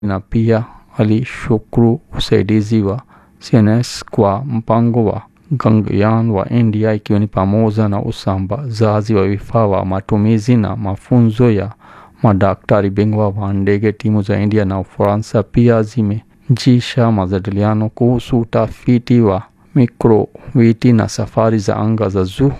na pia alishukuru usaidizi wa CNS kwa mpango wa Gaganyaan wa India ikiwa ni pamoja na usambazaji wa vifaa wa matumizi na mafunzo ya madaktari bingwa wa ndege. Timu za India na Ufaransa pia zimejisha majadiliano kuhusu utafiti wa mikroweti na safari za anga za juu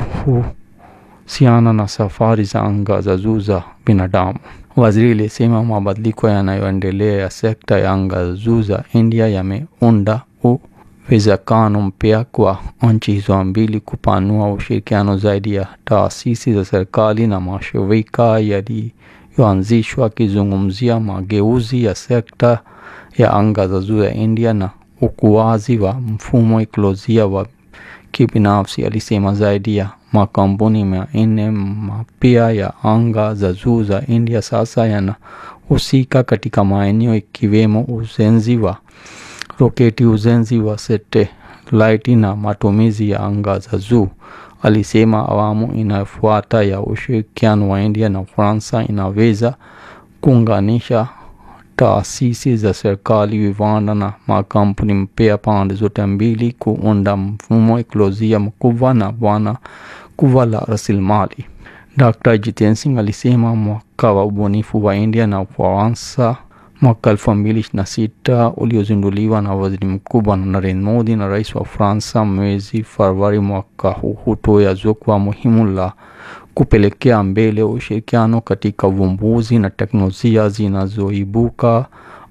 kuhusiana na safari za anga za juu za binadamu. Waziri alisema mabadiliko yanayoendelea ya sekta ya anga za juu za India yameunda uwezekano mpya kwa nchi hizo mbili kupanua ushirikiano zaidi ya taasisi za serikali na mashirika yaliyoanzishwa, akizungumzia mageuzi ya sekta ya anga za juu ya India na ukuaji wa mfumo ekolojia wa kibinafsi. Alisema zaidi ya makampuni mia nne mapya ya anga za juu za India sasa yanahusika katika maeneo ikiwemo ujenzi wa roketi, ujenzi wa satelaiti na matumizi ya anga za juu. Alisema awamu inayofuata ya ushirikiano wa India na Ufaransa inaweza kuunganisha taasisi za serikali, viwanda na makampuni mpya pande zote mbili kuunda mfumo ekolojia mkubwa na bwana kubwa la rasilimali. Dr. Jitendra Singh alisema mwaka wa ubunifu wa India na Ufaransa mwaka elfu mbili ishirini na sita uliozinduliwa na waziri mkuu Bwana Narendra Modi na rais wa Ufaransa mwezi Februari mwaka huu hutoa jukwaa muhimu la kupelekea mbele ushirikiano katika uvumbuzi na teknolojia zinazoibuka.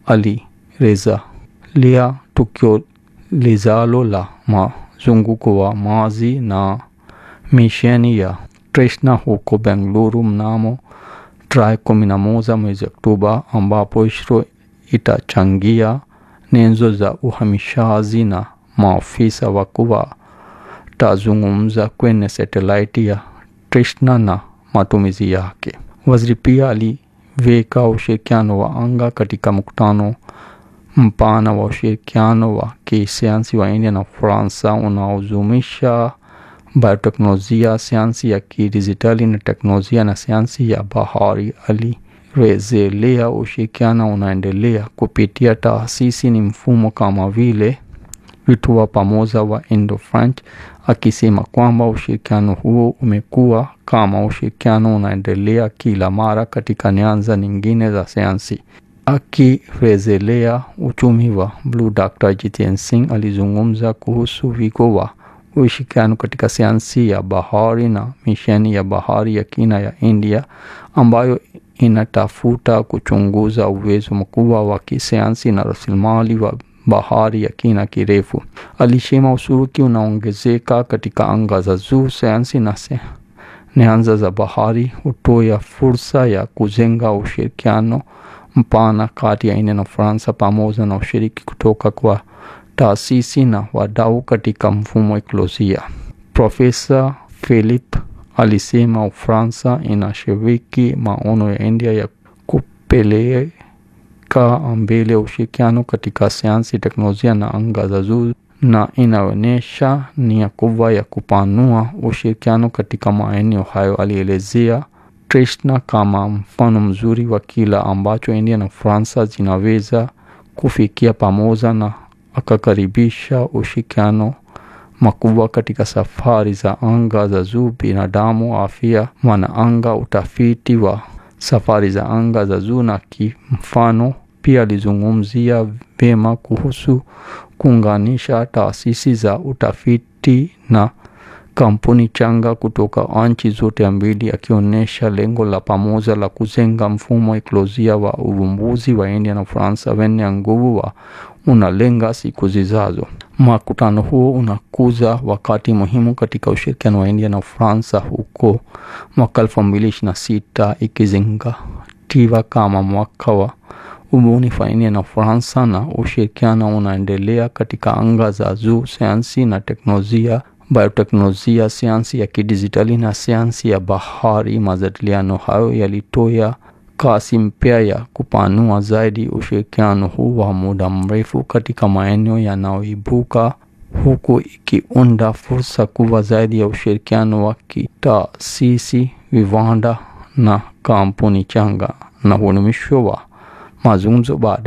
Alirejelea tukio lijalo la mzunguko wa maji na misheni ya Trishna huko Bengaluru mnamo tarehe kumi na moja mwezi Oktoba, ambapo ISRO itachangia nyenzo za uhamishaji na maafisa wakuu watazungumza kwenye satelaiti ya Trishna na matumizi yake. Waziri pia aliweka ushirikiano wa anga katika mkutano mpana wa ushirikiano wa kisayansi wa India na Ufaransa unaozumisha bioteknolojia, sayansi ya kidijitali na teknolojia na sayansi ya bahari. Alirejelea ushirikiano unaendelea kupitia taasisi ni mfumo kama vile vituo pamoja wa Indo-French, akisema kwamba ushirikiano huo umekuwa kama ushirikiano unaendelea kila mara katika nyanja nyingine za sayansi. Akirejelea uchumi wa bluu, Dr. Jitendra Singh alizungumza kuhusu wigo wa ushirikiano katika sayansi ya bahari na misheni ya bahari ya kina ya India ambayo inatafuta kuchunguza uwezo mkubwa wa kisayansi na rasilimali wa bahari ya kina kirefu. Alisema ushiriki unaongezeka katika anga za juu, sayansi na nyanja za bahari hutoa fursa ya kujenga ushirikiano mpana kati ya India na Ufaransa pamoja na ushiriki kutoka kwa taasisi na wadau katika mfumo ekolojia. Profesa Philip alisema Ufaransa inashiriki maono ya India ya kupeleka mbele ushirikiano katika sayansi, teknolojia na anga za juu na inaonyesha nia kubwa ya kupanua ushirikiano katika maeneo hayo. Alielezea Trishna kama mfano mzuri wa kila ambacho India na Ufaransa zinaweza kufikia pamoja na akakaribisha ushirikiano makubwa katika safari za anga za juu, binadamu, afya mwanaanga, utafiti wa safari za anga za juu na kimfano. Pia alizungumzia vyema kuhusu kuunganisha taasisi za utafiti na kampuni changa kutoka nchi zote mbili, akionyesha lengo la pamoja la kujenga mfumo ekolojia wa uvumbuzi wa India na Ufaransa wenye nguvu wa unalenga siku zijazo. Mkutano huo unakuza wakati muhimu katika ushirikiano wa India na Ufaransa huko mwaka elfu mbili ishirini na sita ikizingatiwa kama mwaka wa ubunifu wa India na Ufaransa, na ushirikiano unaendelea katika anga za juu, sayansi na teknolojia, bioteknolojia, sayansi ya kidijitali na sayansi ya bahari. Majadiliano hayo yalitoa kasi mpya ya kupanua zaidi ushirikiano huu wa muda mrefu katika maeneo yanayoibuka huku ikiunda fursa kubwa zaidi ya ushirikiano wa kitaasisi, viwanda na kampuni changa. Na huu ni mwisho wa mazungumzo baada